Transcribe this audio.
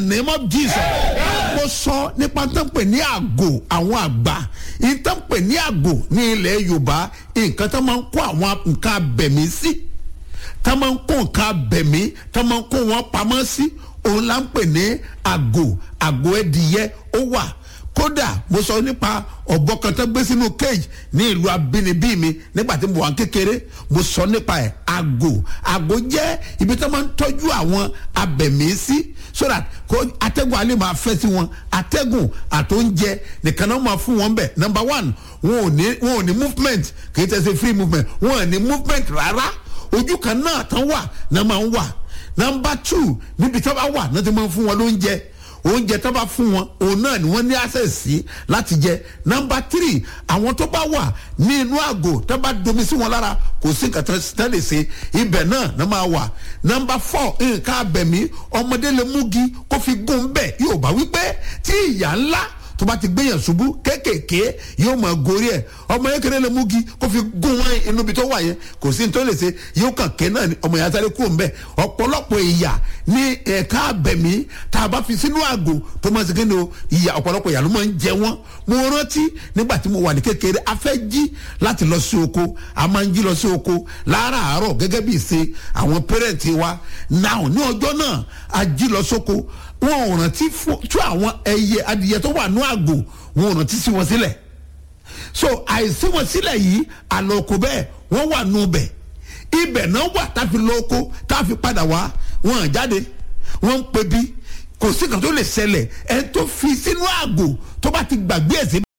name of jesus mo sọ nípa tó ń pè ní àgò àwọn àgbà yìí tó ń pè ní àgò ní ilẹ̀ yorùbá nǹkan tó máa ń kó àwọn nǹkan abẹ̀mí sí tó máa ń kó nǹkan abẹ̀mí tó máa ń kó wọn pamọ́ sí òun là ń pè ní àgò àgò ẹdìyẹ ó wà kódà mo sọ nípa ọ̀bọ kan tó gbé sínú cage ní ìlú abínibí mi nígbà tí mo wà kékeré mo sọ nípa ẹ̀ àgò àgò jẹ́ ibi tó máa ń tọ́jú àwọn abẹ̀mí sí so that kó atẹ́gùn alẹ́ máa fẹ́ sí wọn atẹ́gùn àtóúnjẹ nìkan náà máa fún wọn bẹ̀ number one wọn ò ní wọn ò ní movement kì í tẹ̀sí free movement wọn ò ní movement rárá ojú kan náà tán wà náà máa ń wà number two níbi tí wọn bá wà náà ti máa ń fún wọn lóúnjẹ oúnjẹ tó bá fún wọn òun náà ni wọn ní access sí láti jẹ nọmba three àwọn tó bá wà ní inú àgò tó bá domi sí wọn lára kò sí nǹkan tó lè ṣe ibẹ̀ náà ló máa wà nọmba four nǹkan abẹ̀mí ọmọdé lè múgi kó fi gún bẹ́ẹ̀ yóò bá wípé tí ìyá ńlá tó bá ti gbéyàn ṣubú kéékèèké yóò máa gorí ẹ ọmọ yẹn kéré lè múgi kó fi gún wọn inú ibi tó wà yẹn kò sí ní tó lè ṣe yóò kàn ké náà ni ọmọ yẹn sáré kúrò mbẹ ọ̀pọ̀lọpọ̀ ìyà ní ẹ̀ka abẹ̀mí tá a bá fi sínú àgò tó máa ṣe kéde o ìyà ọ̀pọ̀lọpọ̀ ìyà ló máa ń jẹ wọ́n mo rántí nígbà tí mo wà ní kékeré a fẹ́ jí láti lọ sí oko a máa ń jí lọ sí oko láràárọ̀ gẹ́gẹ́ bí ìṣe àwọn pẹ́rẹ́ǹtì wa náà ní ọjọ́ náà a jí lọ sóko wọn ò rántí tú àwọn ẹyẹ adìyẹ tó wà ní àgò wọn ò rántí sí wọn sílẹ̀ so àìsí wọn sílẹ̀ yìí àlọ́kù bẹ́ẹ̀ wọ́n wà nù bẹ̀ ibẹ̀ náà wà tá a fi lọ́kọ́ tá a fi padà wá wọn à jáde wọn ń pe bí kò sí kan tó lè ṣẹlẹ̀ ẹ̀ tó fi sínú àgò tó bá ti gbàgbé ẹ̀ sí